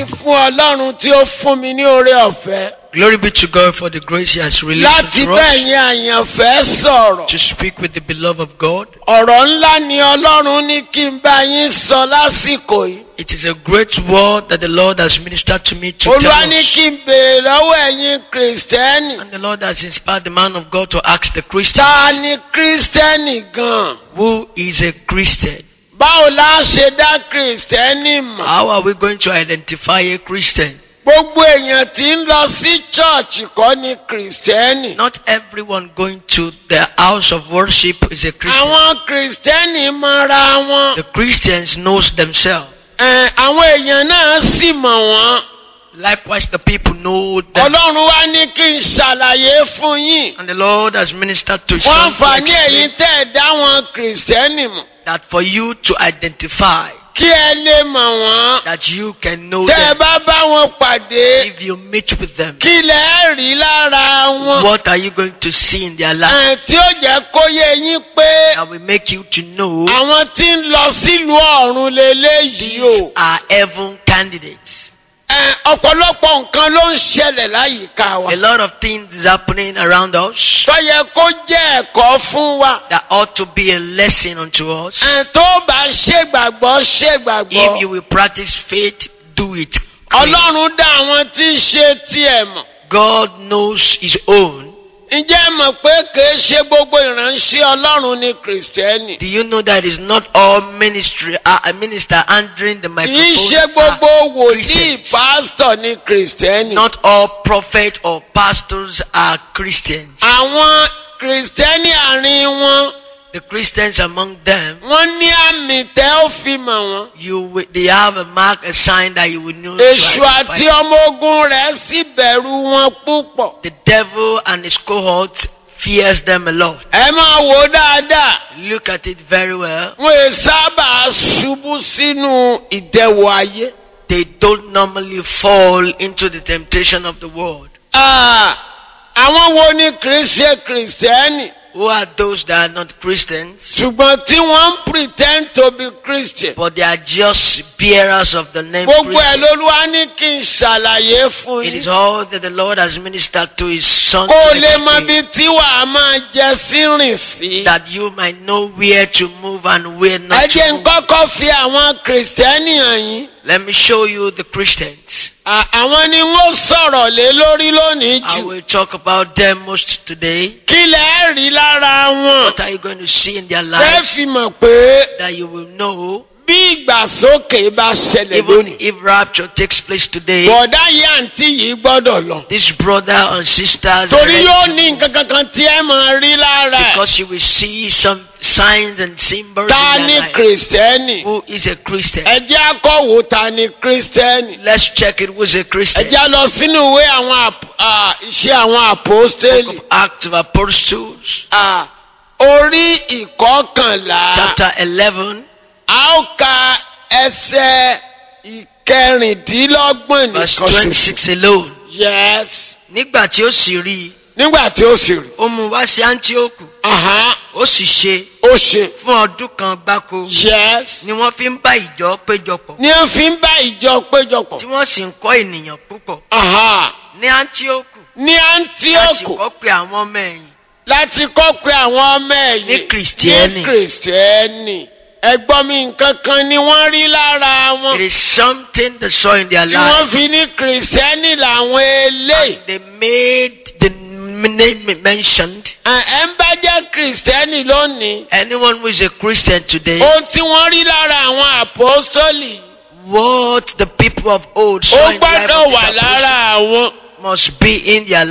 ni fún ọlọ́run tí ó fún mi ní oore ọ̀fẹ́ Glory be to God for the grace He has released láti unto us bẹ́yìn àyànfẹ́ sọ̀rọ̀. to speak with the beloved of God. ọ̀rọ̀ ńlá ni ọlọ́run ní kí n bá yín sọ lásìkò yìí. It is a great word that the Lord has ministered to me to tell olúwa ní us. kí n béèrè lọ́wọ́ ẹ̀yin kìrìsìtẹ́nì. And the Lord has inspired the man of God to ask the ta Christians, ni kìrìsìtẹ́nì gan-an? who is a Christian? báwo la ṣe dá kìrìsìtẹ́nì mọ̀? How are we going to identify a Christian? gbogbo èèyàn tí ń lọ sí chọ́ọ̀chì kọ́ ni kìrìsìtẹ́nì. Not everyone going to the house of worship is a Christian. àwọn kìrìsìtẹ́nì mọra wọn. The Christians knows themselves. Ẹ̀, àwọn èèyàn náà sì mọ̀ wọ́n. Likewise, the people know them. ọlọ́run wá ní kí n ṣàlàyé fún yín. And the Lord has ministered to his wọ́n son to fà ní èyí explain tẹ́ ẹ̀ dá wọn kìrìsìtẹ́nì mọ̀. that for you to identify kí ẹ lè mọ̀ wọ́n. that you can know tẹ́ ẹ them bá bá wọn pàdé if you meet with them. kí lẹ rí lára wọn. What are you going to see in their life Ẹ̀, tí ó jẹ́ kó yé yín pé that will make you to know àwọn tí ń lọ sílùú ọ̀run leléyìí o. these are heaven candidates? Ẹ̀, ọ̀pọ̀lọpọ̀ nǹkan ló ń ṣẹlẹ̀ láyìíká wa. A lot of things is happening around us tó yẹ kó jẹ́ ẹ̀kọ́ fún wa. that ought to be a lesson unto us. Ẹ̀, tó bá ṣègbàgbọ́ If you ṣègbàgbọ́. will practice faith, do it. clean. ọlọ́run dá àwọn tí ń ṣe tiẹ̀ mọ̀. God knows his own. ǹjẹ́ ẹ mọ̀ pé kìí ṣe gbogbo ìránṣẹ́ ọlọ́run ní kìrìsìtẹ́nì. Do you know that it's not all ministry, uh, a minister handling the kìí microphone? ṣe gbogbo are wòlíì Christians. pásítọ̀ ní kìrìsìtẹ́nì. Not all prophets or pastors are Christians. àwọn kìrìsìtẹ́nì àárín wọn The Christians among them, wọ́n ní àmì tẹ́ ó fi mọ̀ wọ́n. you will, they have a mark, a sign that you will know. to èṣù identify. àti ọmọ ogun rẹ̀ sì bẹ̀rù wọn púpọ̀. The devil and his cohort fears them a lot. ẹ máa wò ó dáadáa. Look at it very well. wọ́n è sábà ṣubú sínú ìdẹ̀wò ayé. They don't normally fall into the temptation of the world. Ah, àwọn wo ni kìí ṣe kìrìsìtẹ́nì? Who are those that are not Christians? ṣùgbọ́n tí wọ́n ń pretend to be christian. but they are just bearers of the name gbogbo ẹ̀ Christian. lolúwa ní kí n ṣàlàyé fún It is yín. all that the Lord has ministered to His Son kó o to lè mọ explain, bí tí wàá máa jẹ sí rìn sí. that you might know where to move and where ẹ not jẹ́ to n move. kọ́kọ́ fi àwọn kìrìsìtẹ́nì hàn yín. Let me show you the Christians. À- àwọn ni wọ́n sọ̀rọ̀ lé lórí lónìí I jù. will talk about them most today. kí lẹ rí lára wọn. What are you going to see in their fẹ́ lives fi mọ̀ pé that you will know bí ìgbàsókè bá ṣẹlẹ̀ even lónìí. if rapture takes place today? bọ̀dá yìí àǹtí yìí gbọ́dọ̀ lọ. This brother and sisters, torí are yóò ready ní nǹkan kankan tí ẹ máa rí lára ẹ̀. because you will see some signs and symbols ta in ni their life. kìrìsìtẹ́nì. Who is a Christian? ẹ jẹ́ akọ̀wò ta ni kìrìsìtẹ́nì. Let's check it who's a ẹ Christian. jẹ́ lọ sínú ìwé àwọn àp- à, iṣẹ́ àwọn Book àpòstélì. of Acts of Apostles, à, orí ìkọkànlá. chapter 11, a ó ka ẹsẹ̀ ìkẹrìndínlọ́gbọ̀n verse nìkan ṣoṣo. 26 alone. yes. Nígbà tí ó sì rí i, nígbà tí ó sì rí. ó mú wá sí Antioku, Àhán, ó sì ṣe ó ṣe. fún ọdún kan gbáko yes. ni wọ́n fi ń bá ìjọ péjọpọ̀ ní wọ́n fi ń bá ìjọ péjọpọ̀. tí wọ́n sì ń kọ́ ènìyàn púpọ̀. Àhán, Ní Antioku, ní a sì antioch kọ́ pé àwọn ọmọ ẹ̀yìn láti kọ́ pé àwọn ọmọ ẹ̀yìn Ní Kìrìsìtẹ́nì. ní kìrìsìtẹ́nì ẹgbọ́n mi nǹkan kan ni wọ́n rí lára wọn It is something they saw in their tí wọ́n life. fi ní kìrìsìtẹ́nì làwọn eléyìí. They made the name mentioned. Ẹ̀ ẹ̀ ń bá jẹ́ kìrìsìtẹ́nì lónìí. Anyone who is a Christian today, ohun tí wọ́n rí lára àwọn àpọ́sítọ́lì what the people of old ó saw in the life gbọ́dọ̀ of wà these lára apostles àwọn. must be in their